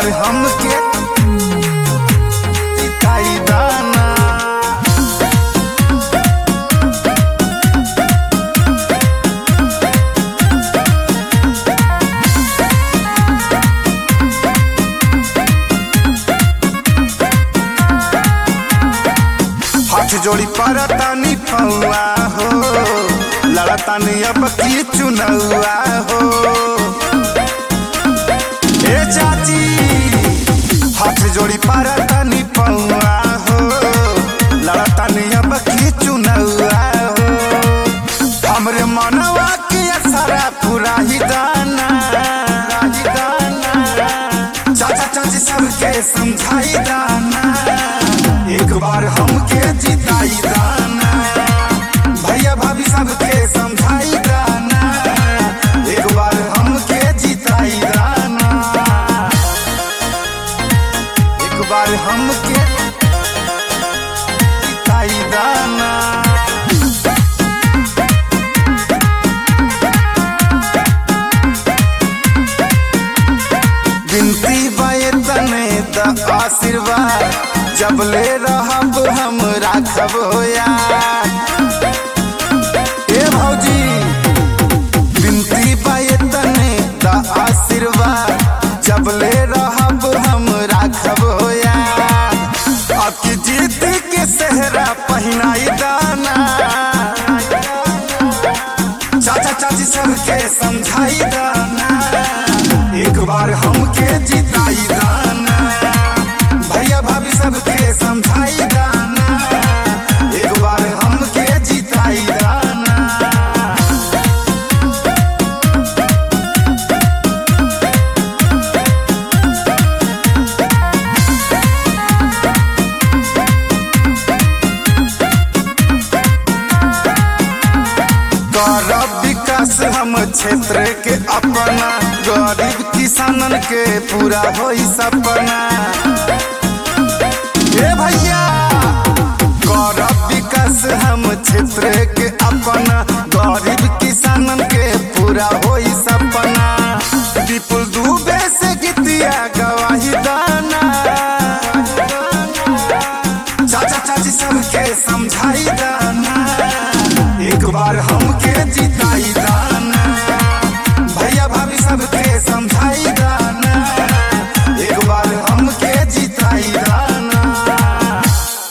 बार हमके दिखाई दाना हाथ जोड़ी परतानी पौआ हो लड़तानी अब की चुनौआ हो ए चाची हाथ जोड़ी परतानी पौआ हो लड़तानी अब की चुनौआ हो हमरे मनवा के असरा पूरा ही दाना ही दाना चाचा चाची सबके समझाई दाना एक बार हमके जिताई दाना भैया भाभी सबके समझाई दाना एक बार हमके जिताई दाना एक बार हमके जिताई दाना बिनती बाए तने द आशीर्वाद जब ले रहब हम राखब हो यार ए भौजी बिनती बाए तने द आशीर्वाद जब ले रहब हम राखब हो यार अब की जीत के सेहरा पहनाई दाना चाचा चाची सबके समझाई दाना एक बार हमके जिताई दाना भैया भाभी सबके समझाई दाना एक बार हमके जिताई दाना गौरव विकास हम क्षेत्र के अपना गरीब किसानन के पूरा होई सपना ए भैया गौरव विकास हम क्षेत्र के अपना गरीब किसानन के पूरा होई सपना विपुल दुबे से गीतिया गवाही दाना चाचा चाची सबके समझाई दाना एक बार हमके जिताई दाना भैया भाभी सबके